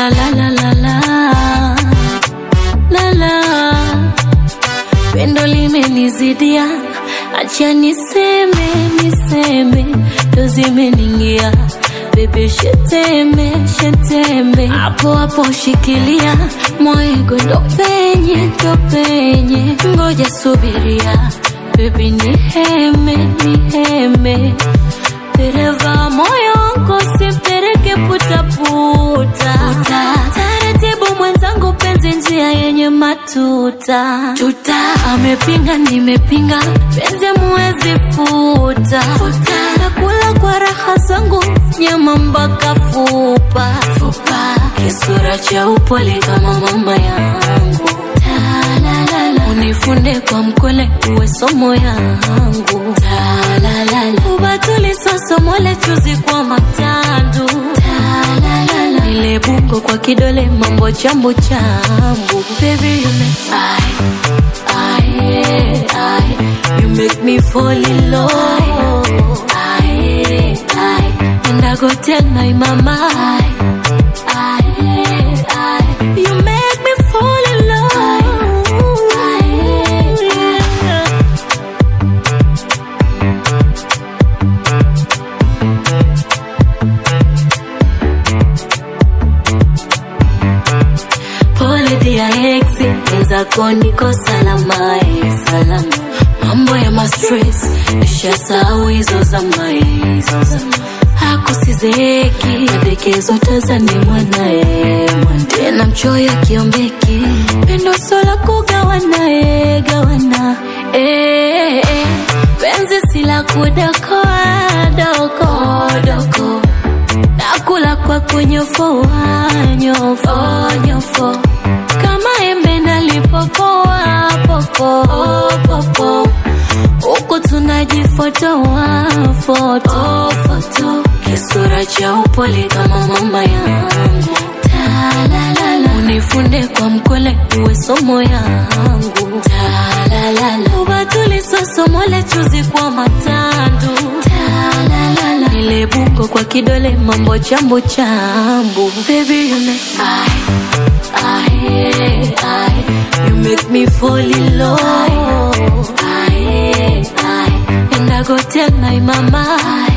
la la la la la la la pendo limenizidia, acha niseme niseme, ndo zimeningia bebe, sheteme sheteme, hapo hapo shikilia mwego, ndo penye ndo penye, ngoja subiria bebi, niheme niheme, dereva moyo wangu simpeleke putaputa, taratibu mwenzangu, penzi njia yenye matuta tuta, amepinga nimepinga, penzi muwezi futa futa, nakula kwa raha zangu, nyama mpaka fupa fupa, kisura cha upole kama mama yangu Talalala. unifunde kwa mkwele, uwe somo yangu Talalala. ubatuli sosomole chuzi kwa matandu Talalala. ile bungo kwa kidole mambo chambu chambu baby you make I, I, I, you make me fall in love I, I, and I go tell my mama I, I, I, you make me fall in love yeah. Pole dia ex, wenzako niko salama, eh, salama. Mambo ya mastress, nishasahau hizo zama, eh, hizo zama. Hakusizeki, madekezo tazani mwanae, tena mchoyo akiombeki, pendo sola kugawana, eh, gawana, eh, eh. Penzi sila kudokoa, doko, doko nakula kwa kunyofoa nyofo nyofo kama embe nalipopoa popo popo huku tunajifotoa foto foto kisura cha upole kama mama yangu Talalala. unifunde kwa mkole uwe somo yangu Talalala. ubatuli sosomole chuzi kwa matandu Talalala. ile bungo kwa kidole mambo chambu chambu baby you make I, I, I, you make me fall in love I, I, and I go tell my mama I,